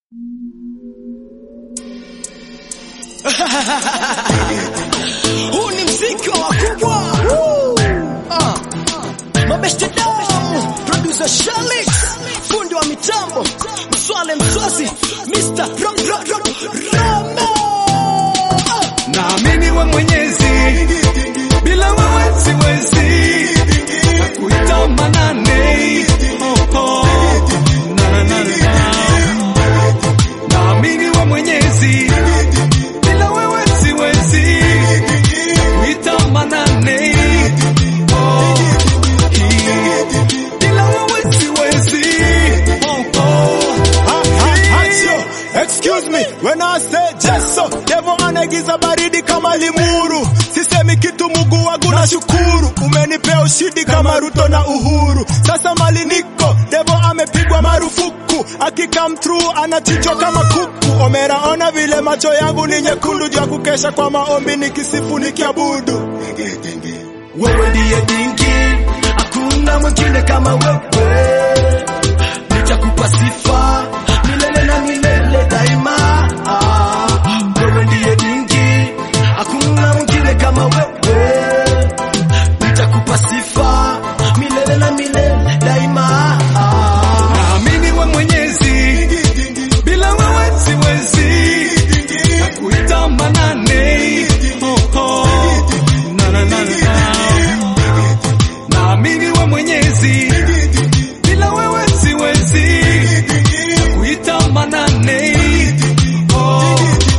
Huu ni mziki wa wakubwa. Ah. Mabeste Dom, producer Shalix, fundi wa mitambo, Mswale Mswazi, Mr. Ro Ro Ro Ramo. Ah. Naamini we Mwenyezi, bila wewe siwezi. Nakuita manane, oh, oh. Na, na, na, na. Naamini we Mwenyezi, bila wewe siwezi. Nakuita manane, oh, hii. Bila wewe siwezi, oh, oh. Acho, excuse me when I say Jeso, devo anaigiza baridi kama limuru. Sisemi kitu Mungu wangu na shukuru, umenipea ushindi kama Ruto na Uhuru. Sasa mali niko, devo amepigwa marufuku, akikam through anachinjwa kama kuku. Omera, ona vile macho yangu ni nyekundu, juu ya kukesha kwa maombi nikisifu nikiabudu. Wewe ndiye dingi, hakuna mwingine kama wewe. Nitakupa sifa milele na milele daima. Ah, Wewe ndiye dingi, hakuna mwingine kama wewe. Nitakupa sifa milele na milele daima. Ah, Naamini we Mwenyezi, bila wewe siwezi. Nakuita manane, oh, oh. Na, na, na, na. Naamini we Mwenyezi, bila wewe siwezi. Nakuita manane, oh,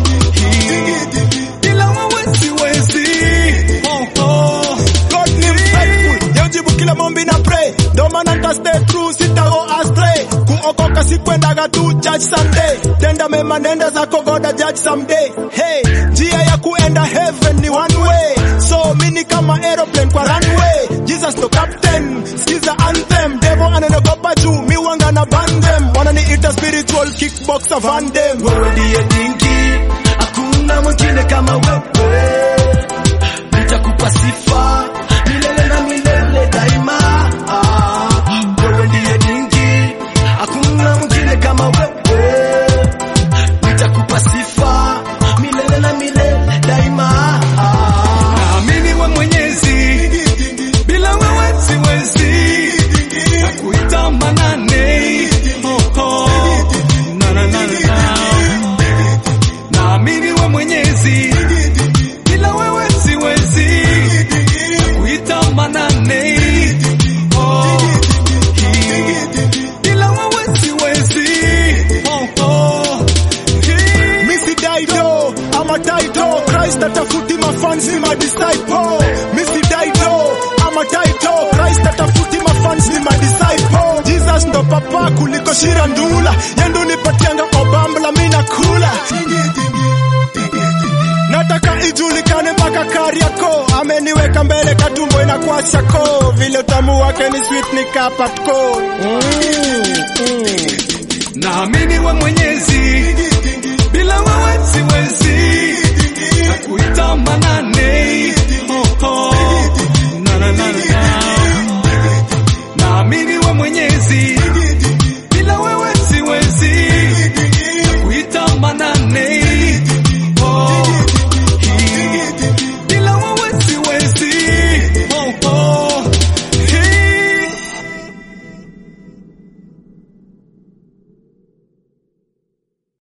hii. Bila wewe siwezi, oh, oh. God ni faithful, yaujibu kila mombi na pray. Ndo maana nita stay true, sitago astray. Kuokoka sikwendaga tu church Sunday. Tenda mema nenda zako goda judge someday. Hey, njia ya kuenda heaven ni one way. So mini kama aeroplane kwa runway. Jesus ndo captain, skiza anthem. Devil ananiogopa juu, mi wanga na bandem. Wananiita spiritual kickboxer Van Damme. wewe ndiye dingi, hakuna mwingine kama wewe. Nitakupa sifa milele na milele daima. Ah, Wewe ndiye dingi, hakuna mwingine kama wewe. Nitakupa sifa milele na milele daima. Ah, Naamini we Mwenyezi, bila wewe siwezi. Nakuita manane, oh, oh. Na, na, na, na. Naamini we Mwenyezi, bila wewe siwezi. Nakuita manane, oh, hii. Bila wewe siwezi, oh, oh, hii. Missy Dido, I'm a title. Christ atafuti mafans ni madisciple. Missy Dido, I'm a title. Christ atafuti mafans ni madisciple. Jesus ndo papa kuliko Shira Ndula. Yendo nipatianga obambla mina kula. Nataka ijulikane mpaka Kariako. Ameniweka mbele katumbo inakuwa chako. Vile utamu wake ni sweet ni kapatko. Naamini we Mwenyezi, bila wewe siwezi. Nakuita manane, oh, oh. Na, na, na, na. Naamini we Mwenyezi,